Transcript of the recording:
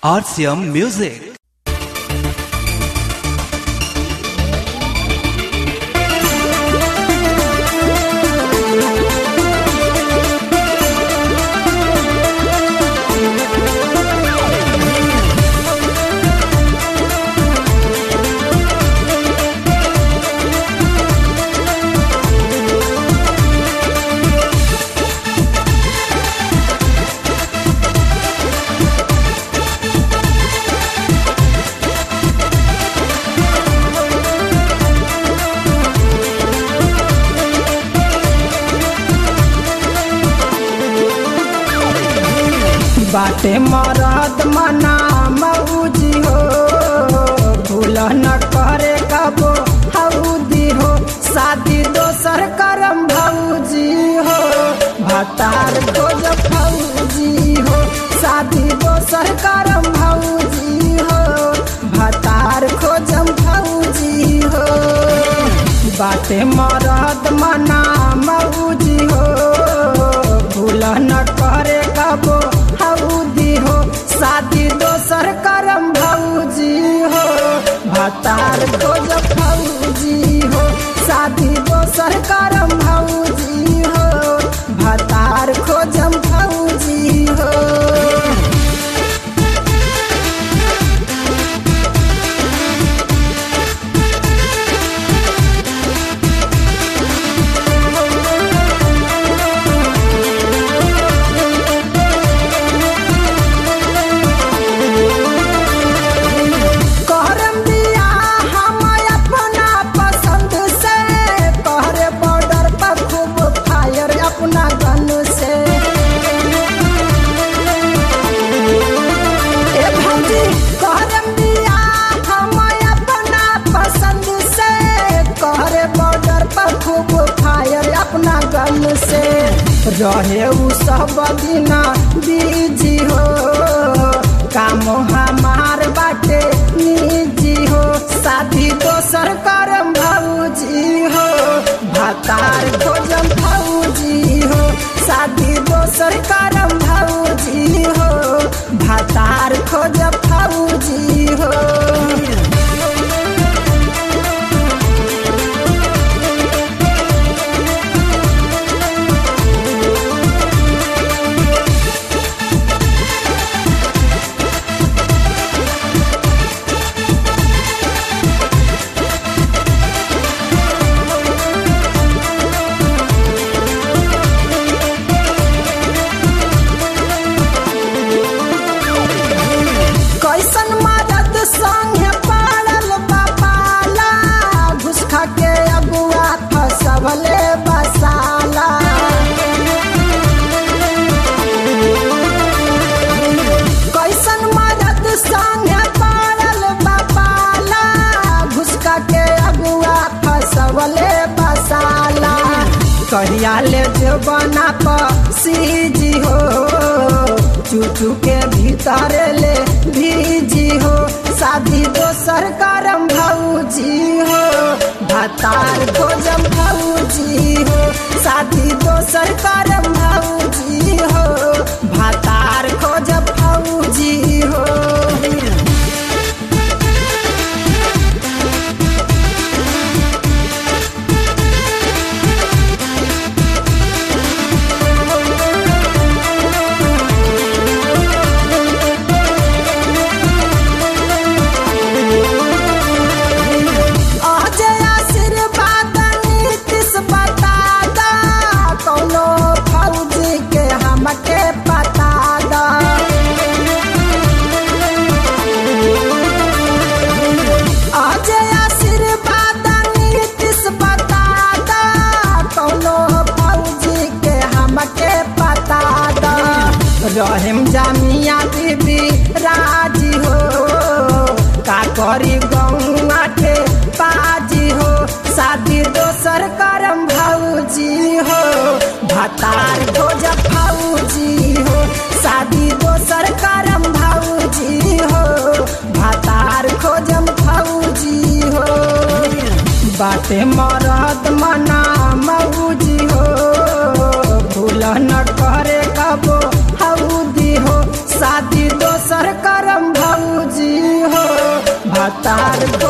RCM Music. बाटे मरद मना मऊजी हो भूल न करे कबो हऊदी हो शादी दोसर करम भौजी हो भतार खोज फौजी हो शादी दोसर करम भौजी हो भतार खोजम फौजी हो बाटे मरद मना मऊजी हो भूल न करे कबो हऊदी हो शादी दोसर करम भौजी हो भतार खोज फौजी हो शादी दोसर करम भौजी हो भतार खोजम फौजी हो करम दिया हम अपना पसंद से तोहरे बॉर्डर पर खूब फायर अपना गन से ए भौजी करम दिया हम अपना पसंद से तोहरे बॉर्डर पर खूब फायर अपना गन से रहे उ सब दिना बीजी हो काम हमार बाटे निजी हो शादी दोसर करम भौजी हो भतार खोजम भौजी हो शादी दोसर करम भौजी हो भतार खोजम भौजी हो कैसन मदद संगे पड़ल बापाला घुस खा के अगुआ फसवले बसाला कैसन मदद संगे पड़ल बापाला घुस खा के अगुआ फसवले बसाला कहिया ले जो बना सीजी हो चूचू के भीतर ले भीजी हो शादी दोसर करम भौजी हो भतार खोजम भौजी हो शादी दोसर करम भौजी हो भतार खोजम भौजी हो अजय आशीर्वाद नीतीश बता दा कौनो फौजी के हमके पता दा अजय आशीर्वाद नीतीश बता दा कौनो फौजी के हमके पता दा रहीम जामिया बीबी राजी हो का करी गौआ के पाजी हो शादी दोसर करम भौजी हो भतार खोज फौजी हो शादी दोसर करम भौजी हो भतार खोजम फौजी हो बाटे मरद मना मौजी हो भूल न करे कबो हऊदी हो शादी दोसर करम भातार